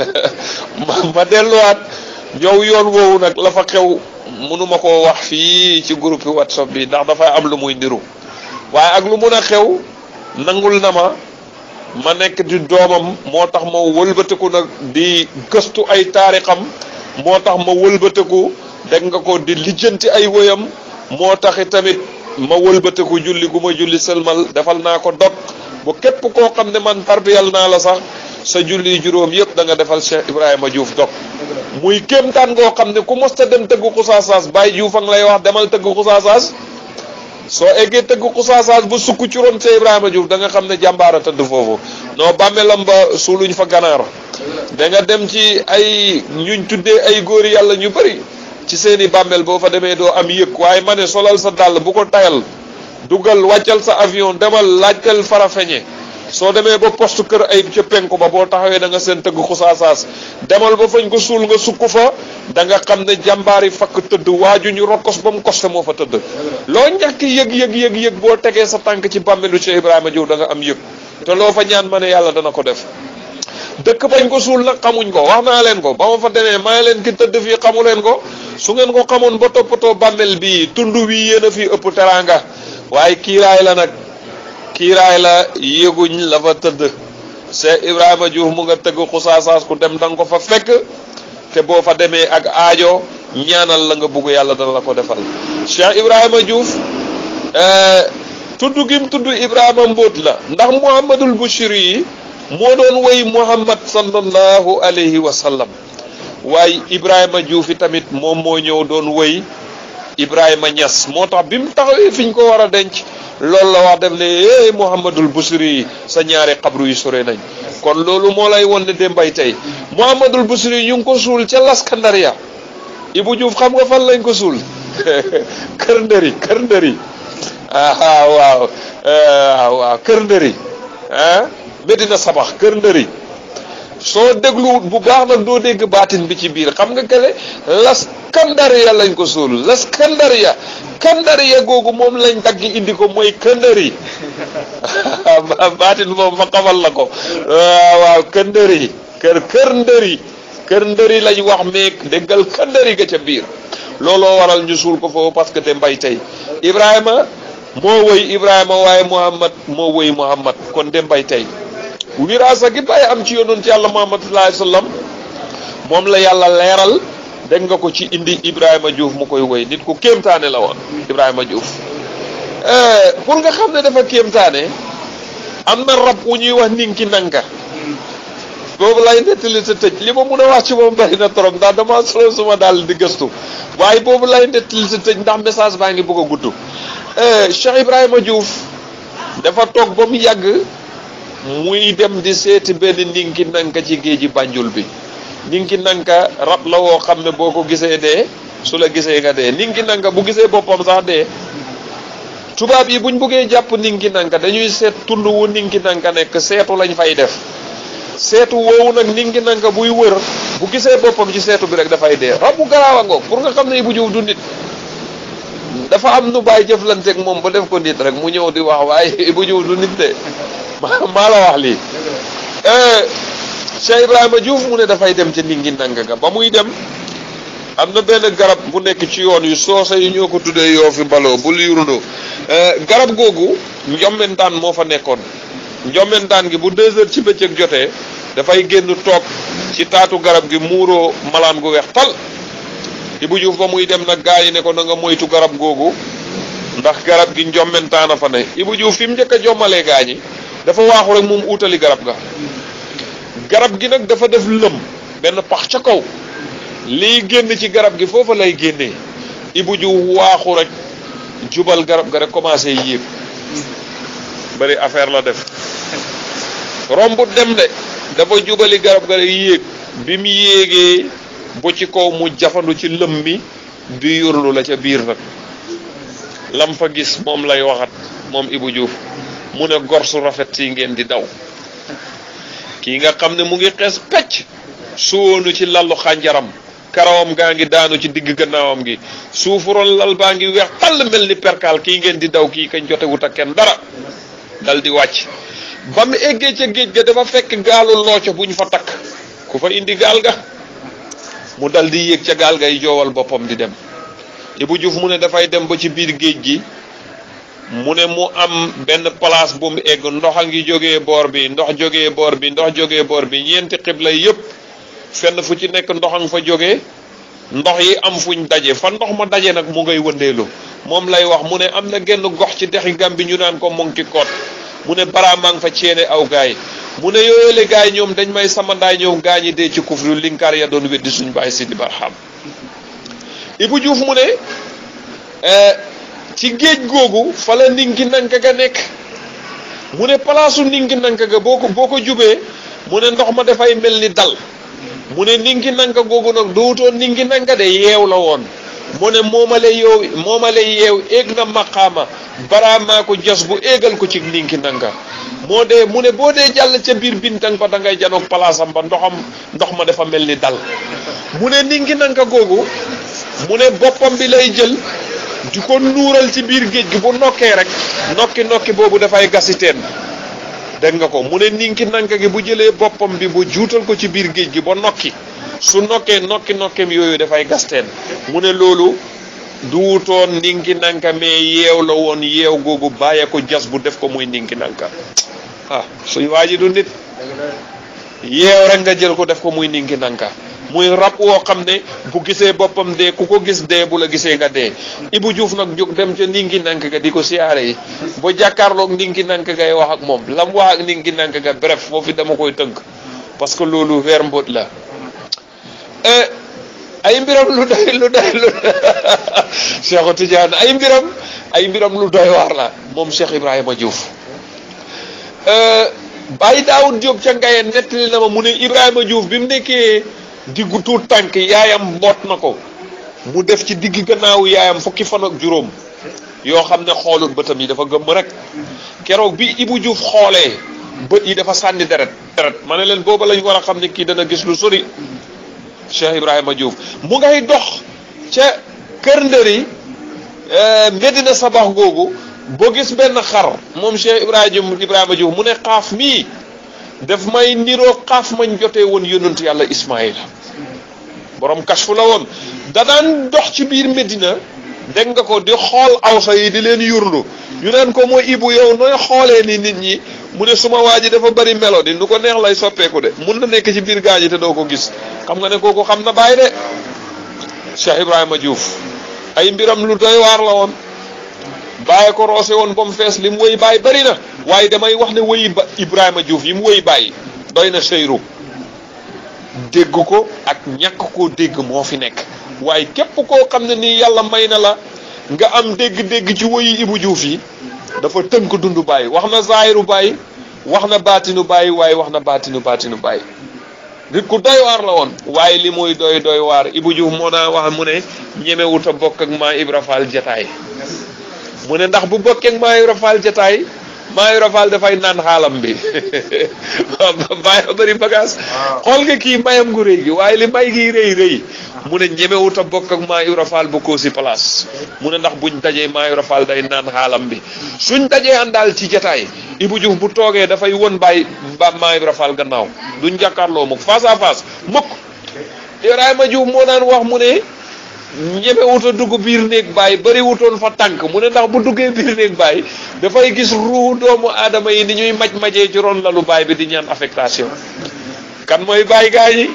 ma delluwaat ñëw yoon woowu nag la fa xew mënuma koo wax fii ci groupe whatsapp bi ndax dafay am lu muy niru waaye ak lu mun a xew nangul na ma ma nekk di doomam moo tax ma wëlbatiku nag di gëstu ay taarixam moo tax ma wëlbatiku dégg nga ko di lijjanti ay woyam moo taxi tamit ma wëlbatiku julli gu ma julli sëlmal defal naa ko dog bu képp koo xam ne man tarbiyal naa la sax sa julli juróom yëpp da nga defal Cheikh Ibrahima Diouf dog muy kéemtaan ngoo xam ne ku mosta dem tëgg xusaasaas Baye Diouf a ngi lay wax demal tëgg xusaasaas soo eggee tëgg xusaasaas ba sukk ci ron Cheikh Ibrahima Diouf da nga xam ne jàmbaara tëdd foofu non bàmmeelam ba suuluñ fa ganaar da nga dem ci ay ñuñ tuddee ay góori yàlla ñu bëri ci seeni bàmmeel boo fa demee doo am yëg waaye ma ne solal sa dàll bu ko tayal dugal wàccal sa avion demal laajtel farafeñe soo demee ba poste kër ay ca penku ba boo taxawee da nga seen tëgg xusaasaas demal ba fañ ko suul nga sukk fa da nga xam ne jàmbaari fakk tëdd waaju ñu rokkos ba mu koste moo fa tëdd loo ñàkk yëg yëg yëg yëg boo tegee sa tànk ci bàmmeelu Cheikh Ibrahima Diouf da nga am yëg te loo fa ñaan ma ne yàlla dana ko def dëkk bañ ko suul nag xamuñ ko wax naa leen ko ba ma fa demee maa leen ki tëdd fii xamu leen ko su ngeen ko xamoon ba toppatoo bàmmeel bii tund wi yéen a fii ëpp teraanga waaye kiiraay la nag kiiraay la yëguñ la fa tëdd Cheikh Ibrahima Diouf mu nga tëgg xusaasaas ku dem da nga ko fa fekk te boo fa demee ak aajo ñaanal la nga bugg yàlla dana la ko defal Cheikh Ibrahima Diouf tudd gim tudd Ibrahima mbóot la ndax Muhammadul Bushiri yi moo doon woy Muhammad sallallahu alayhi wa sallam waaye Ibrahima Diouf yi tamit moom moo ñëw doon woy Ibrahima Niass moo tax bi mu taxawee fi ñu ko war a denc loolu la wax def ne eh Muhammadul Busiri yi sa ñaari xabru yi sore nañ kon loolu moo lay won ne démbay tey Muhammadul Busiri yi ñu ngi ko suul ca Laskandariya Ibou Diouf xam nga fan lañ ko suul kër ndëri kër ndëri ah waaw waaw waaw kër ndëri ah Medina Sabax kër ndëri soo dégluwut bu baax nag doo dégg baatin bi ci biir xam nga kele laskandariya lañ ko suul laskandariya kandariya googu moom lañ dagg indi ko mooy këndëri baatin moom ma xamal la ko waaw waaw këndëri kër kër ndëri kër ndëri lañ wax meeg déggal këndëri ga ca biir looloo waral ñu suul ko foofu parce que te mbay tey Ibrahima moo woy Ibrahima waaye Muhammad moo woy Muhammad kon de mbay tey wiraasa gi bàyyi am ci yonent yàlla Muhammad sallallahu alayhi wasallam moom la yàlla leeral dégg nga ko ci indi Ibrahima Diouf mu koy woy nit ku kéemtaane la woon Ibrahima Diouf pour nga xam ne dafa kéemtaane am na rab wu ñuy wax ninki nanka boobu lay nettali sa tëj li ma mun a wax ci moom bari na trop ndax dama solo suma daal di gëstu waaye boobu lay nettali sa tëj ndax message baa ngi bëgg a gudd Cheikh Ibrahima Diouf dafa toog ba mu yàgg muy dem di seeti benn ninki nanka ci géeji Banjul bi ninki nanka rab la woo xam ne boo ko gisee dee su la gisee nga dee ninki nanka bu gisee boppam sax dee tubaab yi buñ buggee jàpp ninki nanka dañuy seet tund wu ninki nanka nekk seetu lañ fay def seetu woowu nag ninki nanka buy wër bu gisee boppam ci seetu bi rek dafay dee rab bu garaaw a ngoog pour nga xam ne Ibou Diouf du nit dafa am nu bàyyi jëflanteeg moom ba def ko nit rek mu ñëw di wax waaye Ibou Diouf du nit de maa la wax lii Cheikh Ibrahima Diouf mu ne dafay dem ca ninki nanka ga ba muy dem am na benn garab bu nekk ci yoon yu soose yu ñoo ko tuddee yoo fi baloo bu liirundoo garab googu njommentaan moo fa nekkoon njommentaan gi bu deux heures ci bëccëg jotee dafay génn toog ci taatu garab gi muuroo malaan gu weex tal Ibou Diouf ba muy dem nag gaa yi ne ko na nga moytu garab googu ndax garab gi njommentaan a fa ne Ibou Diouf fi mu njëkk a jommalee gaa ñi dafa waaxu rek moom uutali garab ga garab gi nag dafa def lëm benn pax ca kaw lii génn ci garab gi foofa lay génnee Ibou Diouf waaxu rek jubal garab ga rek commencé yéeg bari affaire la def romb dem de dafa jubali garab ga rek yéeg bi mu yéegee bu ci kaw mu jafandu ci lëm mi di yurlu la ca biir nag lam fa gis moom lay waxat moom Ibou Diouf mu ne gor su rafet si ngeen di daw kii nga xam ne mu ngi xees pecc suwoonu ci lallu xànjaram karawam gaa ngi daanu ci digg gannaawam gi suufuroon lal baa ngi weex tàll mel ni perkaal kii ngeen di daw kii kañ jotewut ak kenn dara dal di wàcc ba mu eggee ca géej ga dafa fekk gaalu looco bu ñu fa takk ku fa indi gaal ga mu dal di yéeg ca gaal gay joowal boppam di dem Ibou Diouf mu ne dafay dem ba ci biir géej gi mu ne mu am benn place bu mu egg ndox a ngi jógee boor bi ndox jógee boor bi ndox jógee boor bi ñeenti xibla yépp fenn fu ci nekk ndox a nga fa jógee ndox yi am fuñ daje fa ndox ma daje nag mu ngay wëndeelu moom lay wax mu ne am na genn gox ci dexi Gàmbi ñu naan ko Monki Koot mu ne bara maa ngi fa ceene aw gaay mu ne yooyule gaay ñoom dañ may sama ndaay ñoom gaa ñi dee ci kufru linkaar ya doon weddi suñ bàyyi Sidi Barham Ibou Diouf mu ne ci géej googu fa la ninki nanka ga nekk mu ne palaasu ninki nanka ga boo ko boo ko jubee mu ne ndox ma dafay mel ni dal mu ne ninki nanka googu nag dootoon ninki nanka de yeew la woon mu ne moomale yow moomale yeew éeg na maqaama baraamaa ko jos bu éegal ko ci ninki nanka moo dee mu ne boo dee jàll ca biir bintang ba da ngay janoog palaasam ba ndoxam ndox ma dafa mel ni dal mu ne ninki nanka googu mu ne boppam bi lay jël di ko nuural ci biir géej gi bu nokkee rek nokki nokki boobu dafay gasi teen dégg nga ko mu ne ninki nanka gi bu jëlee boppam bi bu juutal ko ci biir géej gi ba nokki su nokkee nokki nokkeem yooyu dafay gas teen mu ne loolu duutoon ninki nanka mais yeew la woon yeew googu bàyyee ko jas bu def ko muy ninki nanka ah suy waa ji du nit yeew rek nga jël ko def ko muy ninki nanka muy rab woo xam ne bu gisee boppam dee ku ko gis dee bu la gisee nga dee Ibou Diouf nag jóg dem ca ninki nank ga di ko siyaare yi ba jàkkaarloog ninki nank gay wax ak moom lam wax ak ninki nank ga bref foofu dama koy tënk parce que loolu weer mbóot la ay mbiram lu doy lu doy lu Cheikh Tidiane ay mbiram ay mbiram lu doy waar la moom Cheikh Ibrahima Diouf Baye Daoud Diop ca Ngayeen nettali na ma mu ne Ibrahima Diouf bi mu nekkee diggu tuut tànk yaayam mboot na ko mu def ci digg gannaaw yaayam fukki fan ak juróom yoo xam ne xoolul bëtam yi dafa gëmm rek keroog bi Ibou Diouf xoolee bët yi dafa sànni deret deret ma ne leen booba lañ war a xam ne kii dana gis lu sori Cheikh Ibrahima Diouf mu ngay dox ca kër ndëri Medina Sabax googu boo gis benn xar moom Cheikh Ibrahima Ibrahima Diouf mu ne xaaf mii daf may niroo xaaf mañ jotee woon yonent yàlla Ismaïla borom kashfu la woon danaan dox ci biir Medina dégg nga ko di xool awsa yi di leen yurlu ñu naan ko mooy Ibou yow nooy xoolee ni nit ñi mu ne suma waa ji dafa bari melo di nu ko neex lay soppeeku de mun na nekk ci biir gaa ji te doo ko gis xam nga ne kooku xam na bàyyi de Cheikh Ibrahima Diouf ay mbiram lu doy waar la woon bàyyi ko roose woon ba mu fees li mu wëy bàyyi bëri na waaye damay wax ne wëyi ba Ibrahima Diouf yi mu wëy bàyyi doy na seyru dégg ko ak ñàkk koo dégg moo fi nekk waaye képp koo xam ne nii yàlla may na la nga am dégg-dégg ci wëyi Ibu Diouf yi dafa tënk dundu bàyyi wax na zaahiru bàyyi wax na baatinu bàyyi waaye wax na baatinu baatinu bàyyi nit ku doy waar la woon waaye li muy doy doy waar Ibu Diouf moo naa wax mu ne ñemewut a bokk ak maa Ibra Fall jataay mu ne ndax bu bokkee ak maa Ibra Fall jataay maa Ibra Fall dafay naan xaalam bi bàyyi bëri bagage xool nga kii mayam gu rëy gi waaye li may gi rëy rëy mu ne ñemewut a bokk ak maa Ibra Fall bu ko si place mu ne ndax buñ dajee maa Ibra Fall day naan xaalam bi suñ dajee àndaal ci jataay Ibu Diouf bu toogee dafay won bàyyi ba maa Ibra Fall gannaaw duñ jàkkaarloo mukk face à face mukk Ibrahima Diouf moo daan wax mu ne ñeme wuta dugg biir néeg bàyyi bari wutoon fa tànk mu ne ndax bu duggee biir néeg bàyyi dafay gis ruu doomu aadama yi ni ñuy maj majee ci ron lalu baay bi di ñaan affectation kan mooy bàyyi gaa yi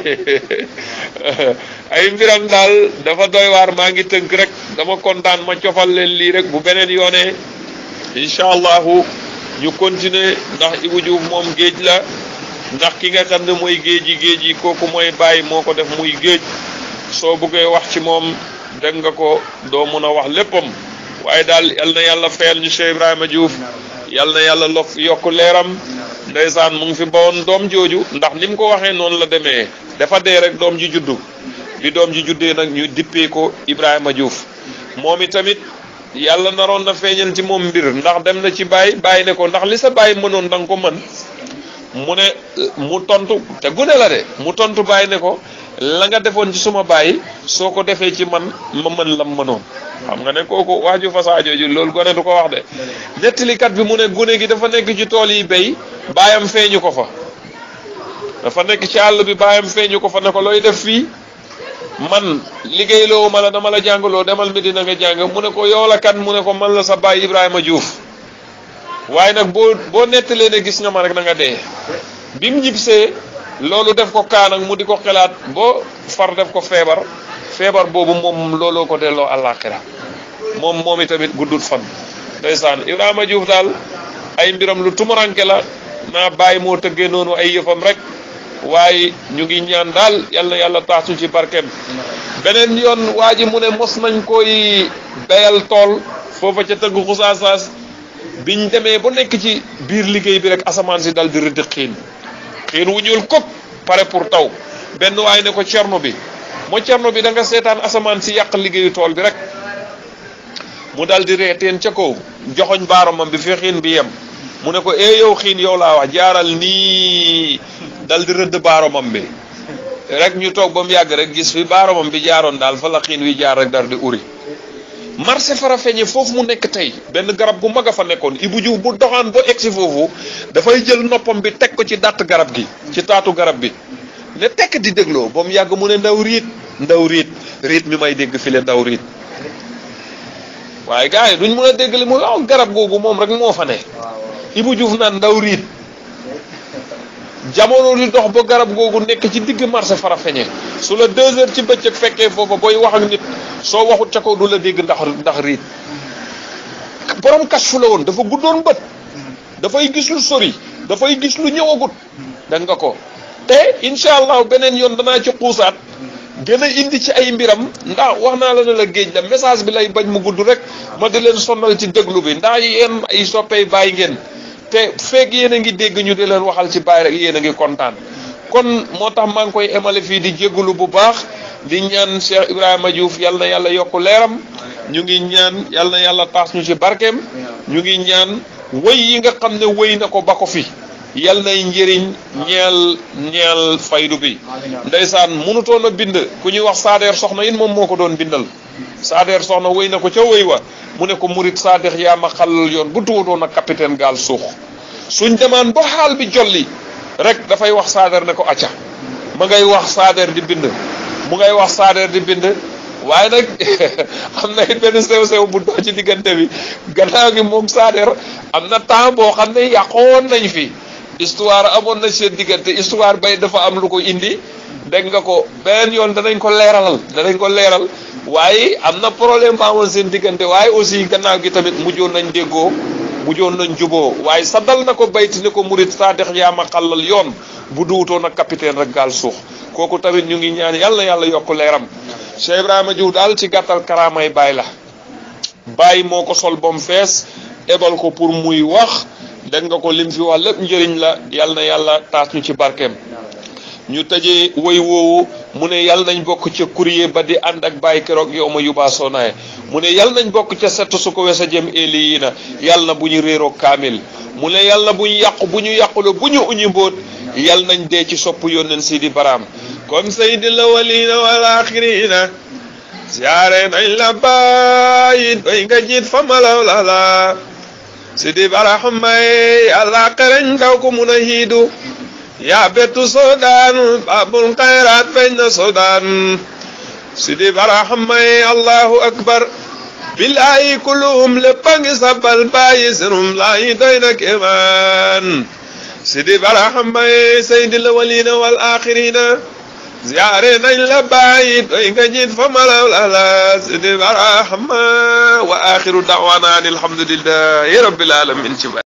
ay mbiram daal dafa doy waar maa ngi tënk rek dama kontaan ma cofal leen lii rek bu beneen yoonee incha allahu ñu continuer ndax Ibu Diouf moom géej la ndax ki nga xam ne mooy géej yi géej yi kooku mooy bàyyi moo ko def muy géej soo bëggee wax ci moom dégg nga ko doo mun a wax léppam waaye daal yal na yàlla fayal ñu Cheikh Ibrahima Diouf yal na yàlla lof yokk leeram ndeysaan mu ngi fi bawoon doom jooju ndax ni mu ko waxee noonu la demee dafa dee rek doom ji juddu bi doom ji juddee nag ñu dippee ko Ibrahima Diouf moom itamit yàlla naroon na feeñal ci moom mbir ndax dem na ci baay bàyyi ne ko ndax li sa bàyyi mënoon da nga ko mën mu ne mu tontu te gune la de mu tontu bàyyi ne ko la nga defoon ci suma bàyyi soo ko defee ci man ma mën lam mënoon xam nga ne kooku waaju fasaa jooju loolu gone du ko wax de nettalikat bi mu ne gune gi dafa nekk ci tool yi béy baayam feeñu ko fa dafa nekk ci àll bi baayam feeñu ko fa ne ko looy def fii man liggéeyloo ma la dama la jàngaloo demal mi dina nga jàng mu ne ko yow la kan mu ne ko man la sa baay Ibrahima Diouf waaye nag boo boo nettalee ne gis nga ma rek na nga dee bi mu ñibbisee loolu def ko kaa nag mu di ko xelaat boo far def ko feebar feebar boobu moom looloo ko delloo àllaaxira moom moom itamit guddut fan ndeysaan Ibrahima Diouf daal ay mbiram lu tumuranke la naa bàyyi moo tëggee noonu ay yëfam rek waaye ñu ngi ñaan daal yal na yàlla taasu ci barkeem beneen yoon waa ji mu ne mos nañ koy bayal tool foofa ca tëgg xusaasaas biñ demee ba nekk ci biir liggéey bi rek asamaan si dal di rëdd xiin xiin wu ñuul kop pare pour taw benn waay ne ko cerno bi moo cerno bi da nga seetaan asamaan si yàq liggéeyu tool bi rek mu dal di reeteen ca kaw joxoñ baaromam bi fi xiin bi yem mu ne ko ee yow xiin yow laa wax jaaral nii dal di rëdd baaromam bi rek ñu toog ba mu yàgg rek gis fi baaromam bi jaaroon daal fa la xiin wi jaar rek dar di uri marché Farafeñe foofu mu nekk tey benn garab gu mag a fa nekkoon Ibu Diouf bu doxaan ba egsi foofu dafay jël noppam bi teg ko ci dàtt garab gi ci taatu garab bi ne tekk di dégloo ba mu yàgg mu ne ndaw riit ndaw riit riit mi may dégg file ndaw riit waaye gars yi duñ mën a dégg li muy waaw garab googu moom rek moo fa ne Ibu Diouf naan ndaw riit jamono di dox ba garab googu nekk ci digg marché Farafeñe su la deux heures ci bëccëg fekkee foofa booy wax ak nit soo waxut ca kaw du la dégg ndax ndax riit borom kas fu la woon dafa guddoon bët dafay gis lu sori dafay gis lu ñëwagut dégg nga ko te incha allah beneen yoon danaa ci xuusaat gën a indi ci ay mbiram ndax wax naa la ne la géej la message bi lay bañ mu gudd rek ma di leen sonnal ci déglu bi ndax yéen ay soppey bàyyi ngeen te feeg yéen a ngi dégg ñu di leen waxal ci bàyyi rek yéen a ngi kontaan kon moo tax maa ngi koy emale fii di jégalu bu baax di ñaan Cheikh Ibrahima Diouf yal na yàlla yokk leeram ñu ngi ñaan yal na yàlla taas ñu ci barkeem ñu ngi ñaan wëy yi nga xam ne wëy na ko ba ko fi yal nay njëriñ ñeel ñeel faydu bi ndeysaan mënutoon a bind ku ñuy wax saadeer soxna yin moom moo ko doon bindal saadeer soxna wëy na ko ca wëy wa mu ne ko murit saadex yaa ma xalal yoon bu tuutoon ak capitaine gaal suux suñ demaan ba xaal bi jolli rek dafay wax saadeer ne ko acca ma ngay wax saadeer di bind mu ngay wax saadeer di bind waaye nag am na it benn sew-sew bu doo ci diggante bi gannaaw gi moom saadeer am na temps boo xam ne yàqoon nañ fi histoire amoon na seen diggante histoire bay dafa am lu ko indi dégg nga ko beneen yoon danañ ko leeralal danañ ko leeral waaye am na problème ba amoon seen diggante waaye aussi gannaaw gi tamit mujjoon nañ déggoo mujjoon nañ juboo waaye saddal na ko bayti ni ko murit saadix yaa ma xàllal yoon bu duwutoon ak capitaine rek gaal suux kooku tamit ñu ngi ñaan yàlla yàlla yokk leeram Cheikh Ibrahima Diouf daal ci gàttal karaamay baay la baay moo ko sol bom fees ebal ko pour muy wax dégg nga ko lim fi wax lépp njëriñ la yàlla na yàlla taas ñu ci barkeem ñu tëjee woy woowu mu ne yàlla nañ bokk ca courrier ba di ànd ak bàyyi keroog yow ma yubaa soonaye mu ne yàlla nañ bokk ca sett su ko wesa jëm éli yi na yàlla na bu ñu réeroo kaamil mu ne yàlla na bu ñu yàqu bu ñu yàqule bu ñu uñi mbóot yàlla nañ dee ci sopp yónneen Sidi Baraam comme sayyidil awwalina wal axirina siyaare nañ la bàyyi doy nga jiit fa malaw la la Sidi Baraam may yàlla xereñ daw ko mun a hiidu yaa bettu soodaan baabul xayraat feeñ na soodaan Sidi Baraam may allahu akbar billaahi kulluhum lépp a ngi sabal bàyyi senum laayi doy na kéemaan Sidi Baraam may sayyidil awwalina wal axirina ziyaare nañ la bàyyi doy nga jiit fa malaw la la Sidi Baraam wa axiru da'waana alhamdulillahi rabbil alamin ci